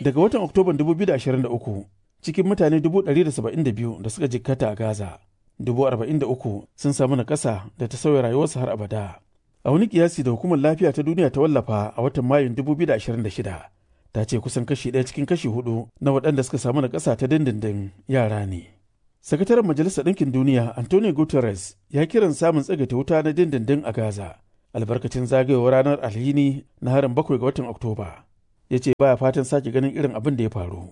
Daga watan Oktoban 2023 cikin mutane 172 da suka jikkata a Gaza, 43 sun samu nakasa da ta sauya rayuwarsu har abada. A wani kiyasi da hukumar lafiya ta duniya ta wallafa a watan Mayun 2026 ta ce kusan kashi ɗaya cikin kashi hudu na waɗanda suka samu nakasa ta dindindin yara ne. Sakataren Majalisar Ɗinkin Duniya Antonio Guterres ya kiran samun tsagaita wuta na dindindin a Gaza albarkacin zagayowar ranar alhini na harin bakwai ga watan Oktoba. Ya ce baya fatan sake ganin irin abin da ya faru.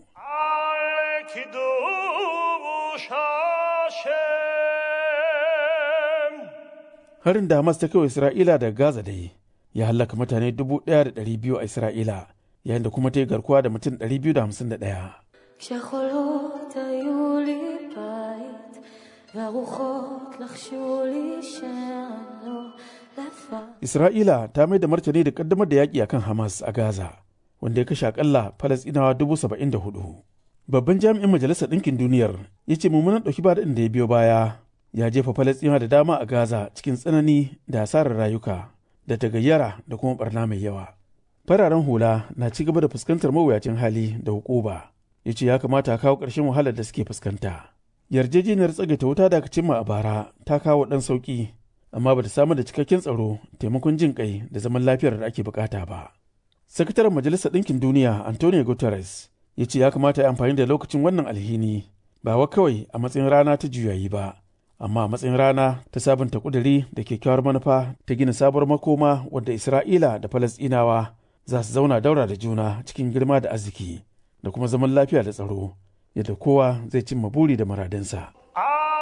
Harin da Hamas ta kai Isra'ila daga Gaza dai ya hallaka mutane 1,200 a Isra'ila yayin da kuma ta yi garkuwa da mutum 251. כשחולות היו לי בית, והרוחות לחשו לי שאני לא לבד. Isra'ila ta mai da martani da kaddamar da yaƙi akan Hamas a Gaza, wanda ya kashe akalla Falasɗinawa dubu saba'in da hudu. Babban jami'in Majalisar Ɗinkin Duniyar ya ce mummunan ɗauki ba da ya biyo baya ya jefa Falasɗinawa da dama a Gaza cikin tsanani da asarar rayuka da tagayyara da kuma barna mai yawa. Fararen hula na ci gaba da fuskantar mawuyacin hali da hukuba. Ya ce ya kamata a kawo ƙarshen wahalar da suke fuskanta. Yarjejeniyar tsagaita wuta da aka cimma a bara ta kawo ɗan sauƙi amma ba ta samar da cikakken tsaro taimakon jin kai da zaman lafiyar da ake bukata ba. Sakataren Majalisar Ɗinkin Duniya Antonio Guterres ya ce ya kamata ya amfani da lokacin wannan alhini ba wa kawai a matsayin rana ta juyayi ba, amma a matsayin rana ta sabunta kuduri da kyakkyawar manufa ta gina sabuwar makoma wadda Isra'ila da Falasɗinawa za su zauna daura da juna cikin girma da arziki da kuma zaman lafiya da tsaro yadda kowa zai cimma buri da muradinsa.